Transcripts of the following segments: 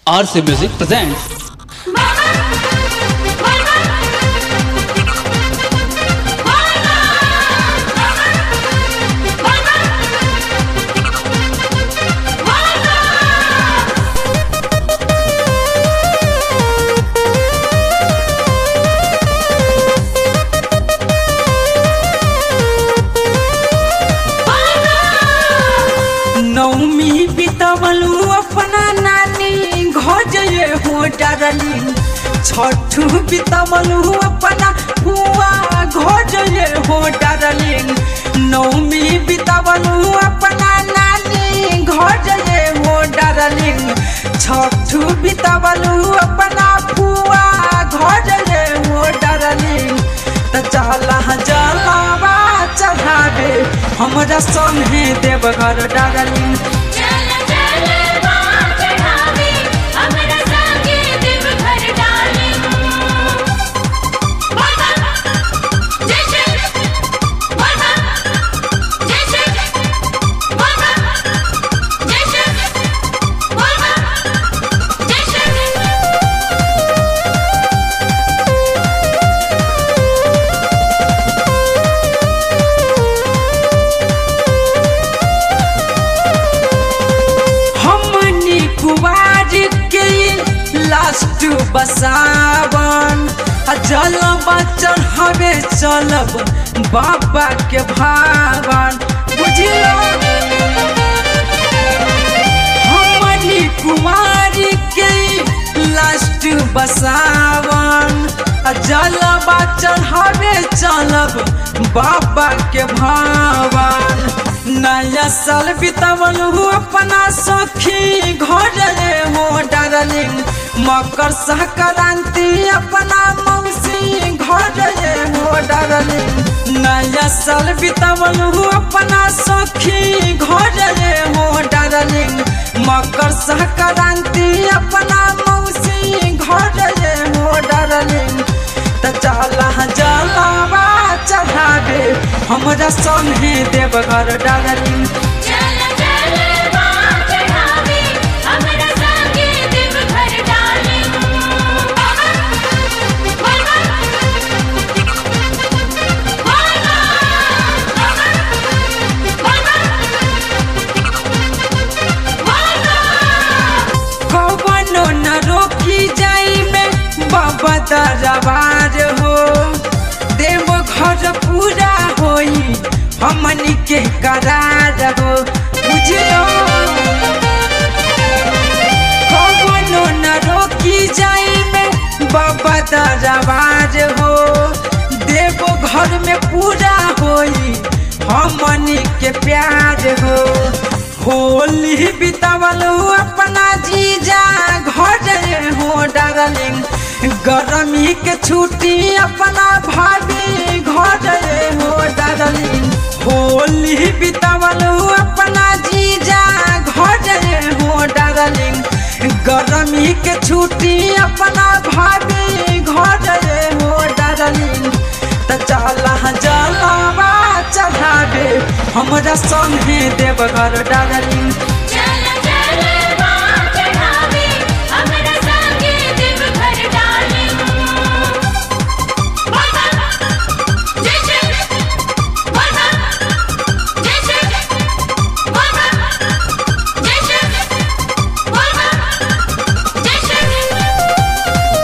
RC Music presents नौमी बितवलू अपना नानी घोजये हो डरली छठू बितवलू अपना हुआ घोजये हो डरली नौमी बितवलू अपना नानी घोजये हो डरली छठू बितवलू अपना हुआ घोजये हो डरली त चला जलावा चढ़ावे हमरा संगे देवघर डरली चल चल बाँ चढ़ावे हमरा संगे देवघर डाली बाबा जय श्री बाबा जय श्री बाबा जय श्री बाबा जय श्री हमनी कुवार के लास्ट बसावन आ जलवा चढ़ावे चलब बाबा के भावन बुझलो हमनी कुमार के लास्ट बसावन आ जलवा चढ़ावे चलब बाबा के भावन नया साल बितवल हो अपना सखी घर हो डरलिंग मकर संक्रांति अपना मौसी घर हो डरलिंग नया साल बितवल हो अपना सखी घर हो डरलिंग मकर संक्रांति अपना मौसी घर हो डरलिंग त चला जलावा चढ़ावे हमरा संगे देवघर डरली चल चल बाँ चढ़ावे हमरा संगे देवघर डाली बाबा बाबा बाबा बाबा कवनो न रोकी जाई में बाबा दरबार हो देव घर पूरा होई हमनी के करार हो बुझलो कवनो न रोकी जाई में बाबा दरबार हो देव घर में पूरा होई हमनी के प्यार हो होली बितावल हो अपना जीजा घर हो डरलिंग गर्मी के छुट्टी अपना भाभी घर हो डरलिंग होली बितावल हो अपना जीजा घर हो डरलिंग गर्मी के छुट्टी अपना भाभी घर हो डरलिंग त चला जलावा चढ़ावे हमरा संगे देवघर डरलिंग चल चल बाँ चढ़ावे हमरा संगे देवघर डाली बाबा जय श्री बाबा जय श्री बाबा जय श्री बाबा जय श्री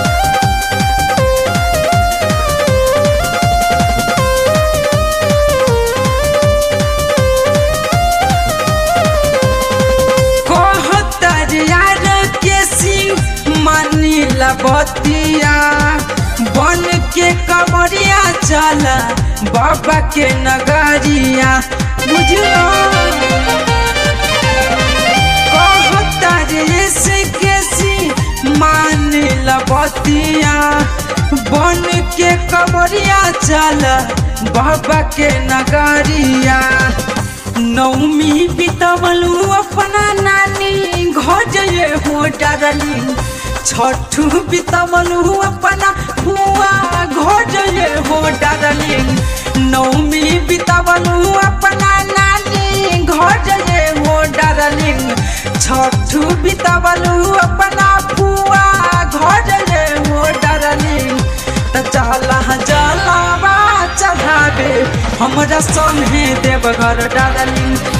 कहतर यार के सिंह मानी बतिया बन के कमरिया चल बाबा के नगरिया बुझलो कहतर के सिंह मानी बतिया बन के कमरिया चल बाबा के नगरिया नौमी बितवलू अपना नानी घोजये हो डरली छठू बितवलू अपना हुआ घोजये हो डरली नौमी बितवलू अपना नानी घोजये हो डरली छठू बितवलू अपना हमरा संगे देवघर डार्लिंग